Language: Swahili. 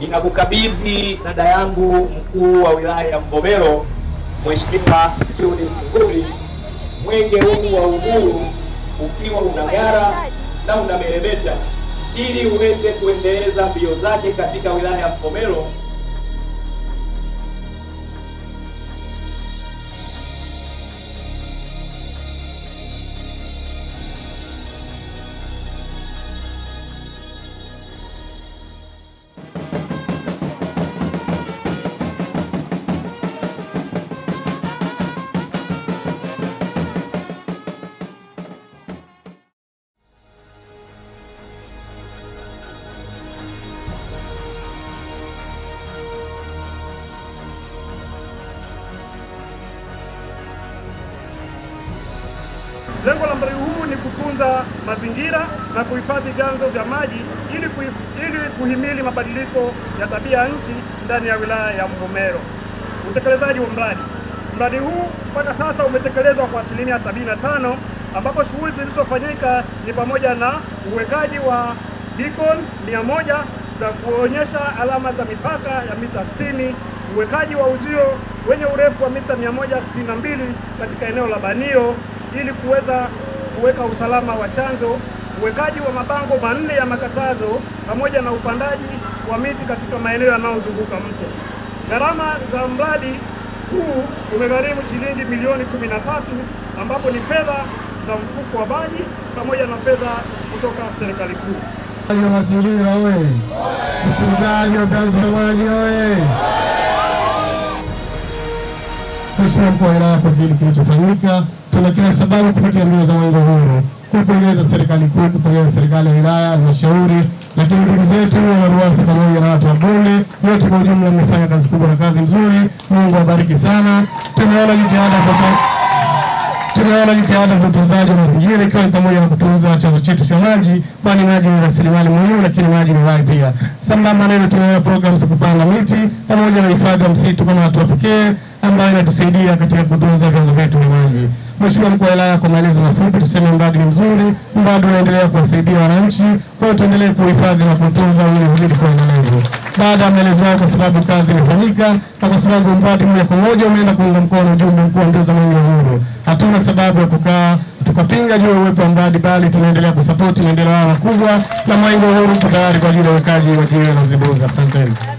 ninakukabidhi dada yangu mkuu wa wilaya ya Mvomero, Mheshimiwa Judith Nguli, mwenge huu wa uhuru ukiwa unang'ara na unameremeta, ili uweze kuendeleza mbio zake katika wilaya ya Mvomero. Lengo la mradi huu ni kutunza mazingira na kuhifadhi vyanzo vya maji ili, kuhi, ili kuhimili mabadiliko ya tabia ya nchi ndani ya wilaya ya Mvomero. Utekelezaji wa mradi. Mradi huu mpaka sasa umetekelezwa kwa asilimia 75 ambapo shughuli zilizofanyika ni pamoja na uwekaji wa beacon 100 za kuonyesha alama za mipaka ya mita 60, uwekaji wa uzio wenye urefu wa mita 162 katika eneo la Banio ili kuweza kuweka usalama wa chanzo, uwekaji wa mabango manne ya makatazo pamoja na upandaji wa miti katika maeneo yanayozunguka mto. Gharama za mradi huu umegharimu shilingi milioni 13 ambapo ni fedha za mfuko wa maji pamoja na fedha kutoka serikali kuu. wa mazingira oye! Utunzaji wa vyanzo vya maji oye! Mheshimiwa mkuu wa wilaya, kwa kile kilichofanyika, tuna kila sababu kupitia mbio za mwenge huru kuipongeza serikali kuu, kupongeza serikali ya wilaya, halmashauri, lakini ndugu zetu wa RUWASA pamoja na watu wa bonde wote kwa ujumla, mmefanya kazi kubwa na kazi nzuri. Mungu awabariki sana. Tumeona jitihada za tumeona jitihada za utunzaji wa mazingira ikiwa ni pamoja na kutunza chanzo chetu cha maji, kwani maji ni rasilimali muhimu, lakini maji ni uhai pia. Sambamba na hilo, tumeona programu za kupanda miti pamoja na hifadhi ya msitu kama hatua pekee ambayo inatusaidia katika kutunza vyanzo vyetu vya maji. Mheshimiwa mkuu wa wilaya, kwa maelezo mafupi, tuseme mradi ni mzuri, mradi unaendelea kuwasaidia wananchi, kwa hiyo tuendelee kuhifadhi na kutunza ili uzidi kuwa endelevu. Baada ya maelezo hayo, kwa sababu kazi imefanyika na kwa sababu mradi moja kwa moja umeenda kuunga mkono ujumbe mkuu wa mbio za mwenge wa uhuru, hatuna sababu ya kukaa tukapinga juu ya uwepo wa mradi, bali tunaendelea kusapoti maendeleo haya makubwa, na mwenge wa uhuru uko tayari kwa ajili ya uwekaji wa jiwe la uzibuzi. Asanteni.